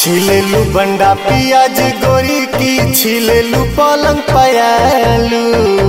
छिलेलू बंडा पियाज गोरी की छिलेलू पलंग पयालू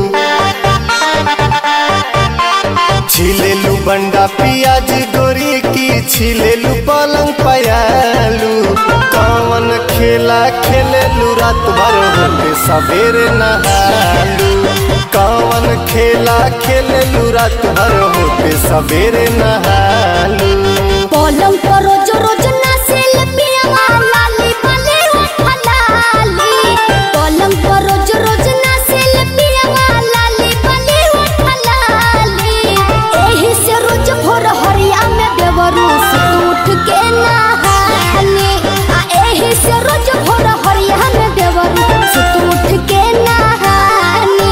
छिलेलू बंडा पियाज गोरी की छिलेलू पलंग पयालू कौन खेला खेलेलू रात भर होके सवेरे नहालू कौन खेला खेलेलू रात भर होके सवेरे नहालू पलंग पर रोज रोज ना सेल्फिया लाली बाली उठलाली पलंग पर रोज रोज ना सेल्फिया लाली बाली उठलाली एही से रोज भोर हरिया में बेवरूस उठ के नहानी आ एही से रोज भोर हरिया में बेवरूस उठ के नहानी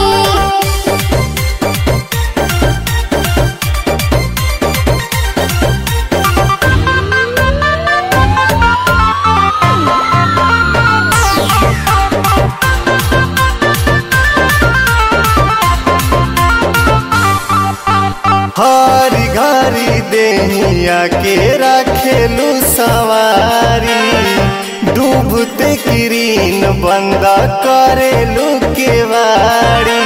हरी घरी देहिया के रखेलू सवारी डूबते किरीन बंद करेलू केवाड़ी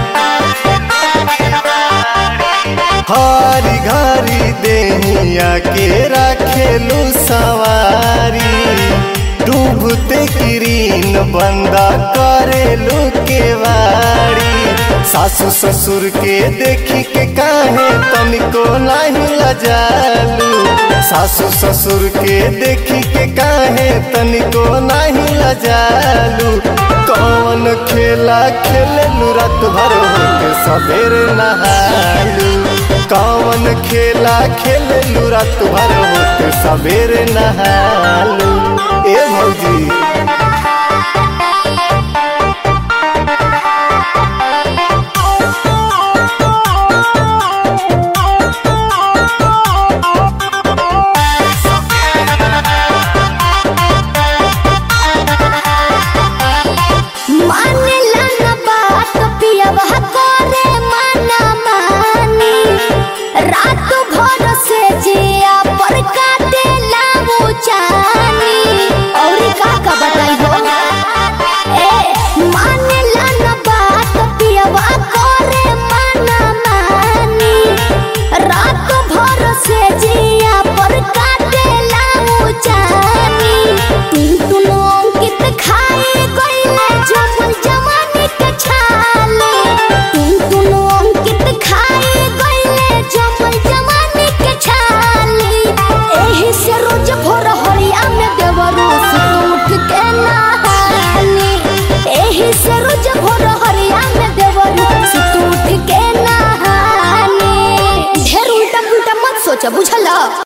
हरी घरी देहिया के रखेलू सवारी डूबते किरीन बंद करेलू केवाड़ी सासू ससुर के देखी के काहे तनिको नहीं लजालू सासू ससुर के देखी के काहे तनिको नहीं लजालू कौन खेला खेललू रात भर होके सवेरे नहालू कौन खेला खेललू रात भर होके सवेरे नहालू ए भौजी मानेला न बात पियवा करे माना मानी रात भर से जिया पर काटेला वो जानी और का का बताई हो ए मानेला न बात पियवा करे माना मानी रात भर से जिया पर काटेला वो जानी तुम तुम अंकित खाए गईले जमल जवानी के छाले तुम तुम अंकित खाए गईले जमल जवानी के छाले एही से रोज भोर हरिया में देवरोस उठ के नहानी एही से रोज भोर हरिया में देवरोस उठ के नहानी ढेर उल्टा पुल्टा मत सोचा बुझला